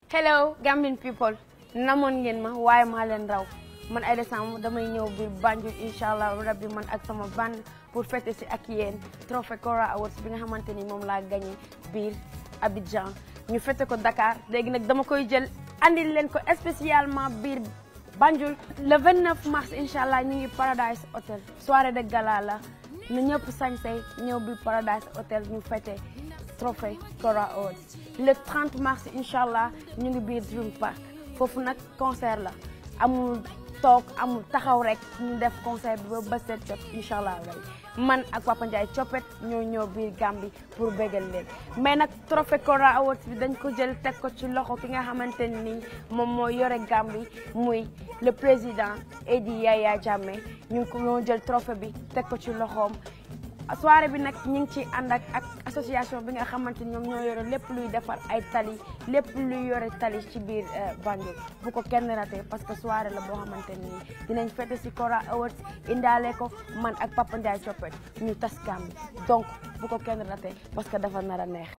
hello Gambian people namoon ngeen ma waaye maa leen raw man Aida Samb damay ñëw biir Banjul incha allah rabbi man ak sama band pour fêter si ak yéen trophée Kora Awards bi nga xamante ni moom laa gagné biir Abidjan ñu fêté ko Dakar léegi nag dama koy jël andil leen ko spécialement biir Banjul le 29 mars incha allah ñu ngi Paradise Hotel soirée de gala la na ñëpp sañsey ñëw biir Paradise Hotel ñu fêté trophée Kora Awards le 30 mars incha allah ñu ngi biir Dream Park foofu nag concert la amul toog amul taxaw rek ñu def concert bi ba ba seet jot incha allah man ak Papa Ndiaye coppet ñoo ñëw biir Gambie pour bégal leen mais nag trophée Kora Awards bi dañ ko jël teg ko ci loxo ki nga xamante ni moom moo yore Gambie muy le président Edi Yaya Jammeh ñu ngi ko ñoo jël trophée bi teg ko ci loxoom soirée bi nag ñu ngi ci ànd ak ak association bi nga xamante ni ñoom ñoo yore lépp luy defar ay tali lépp luy yore tali ci biir Banjul bu ko kenn raté parce que soirée la boo xamante ni dinañ fête si Kora Awards indaale ko man ak Papa Ndiaye Coppet ñu tas Gambie donc bu ko kenn raté parce que dafa nar a neex